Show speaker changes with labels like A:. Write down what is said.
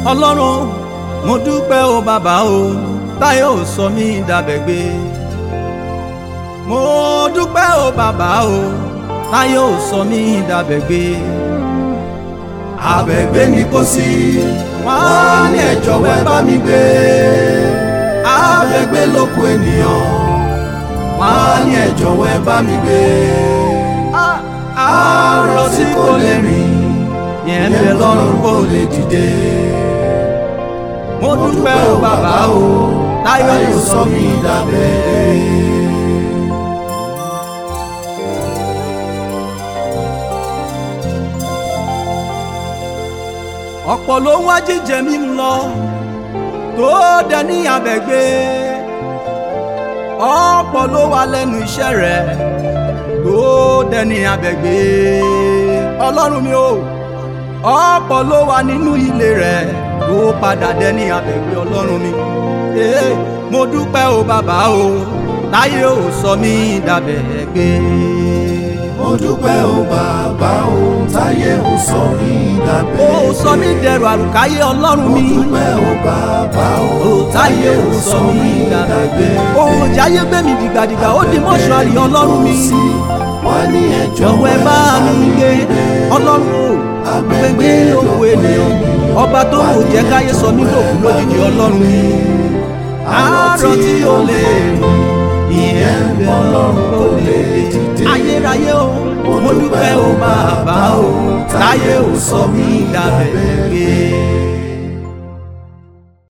A: ọlọ́run mo dúpẹ́ o bàbá o táyé ò sọ mí dàbẹ̀gbé mo dúpẹ́ o bàbá o táyé ò sọ mí dàbẹ̀gbé
B: abẹ́gbé ni kò sí wọ́n ní ẹ jọ̀wọ́ ẹ bá mi gbé abẹ́gbé lóko ènìyàn wọ́n ní ẹ jọ̀wọ́ ẹ bá mi gbé àárọ̀ tí kò lè rìn
A: yẹn ń bẹ lọ́rùn
B: kò lè dìde
A: mo dúpẹ́ o bàbá o táyé
B: táyé
A: ò
B: sọ
A: sọ mí
B: mí dàbẹ́.
A: ọ̀pọ̀ ló ń wá jíjẹ mímu lọ tó dẹ ní abẹ́gbé ọ̀pọ̀ ló wà lẹ́nu iṣẹ́ rẹ̀ tó dẹ ní abẹ́gbé ọlọ́run mi o ọ̀pọ̀ ló wà nínú ilé rẹ̀ tó padà dẹ ní abẹ́gbé ọlọ́run mi ee mo dúpẹ́ o bàbá o táyé ò sọ mí dàbẹ́gbé.
B: mo dúpẹ́ o bàbá o táyé ò sọ mí
A: ó
B: dàbẹ́.
A: sọ mí dẹrù àlùkáyé ọlọ́run
B: mo
A: mi.
B: dúpẹ́ o bàbá o
A: táyé ò sọ mí dàbẹ̀gbé. òun jáyé gbé mi dìgbàdìgbà ó di mọ́ṣúárì ọlọ́run mi.
B: wọ́n ní ẹ
A: jọ̀wọ́ ẹ bá mi gbé ọlọ́run o gbégbé òkú ènìyàn ọba tó kò jẹ́ káyé sọ mí lòkú lójijì ọlọ́run mi. àárọ̀ tí ó lè ìyẹn ń bẹ ọlọ́run kò lè dìde. ayérayé o mo dúpẹ́ o bàbá o táyé ò sọ mí dàbẹ̀gbé.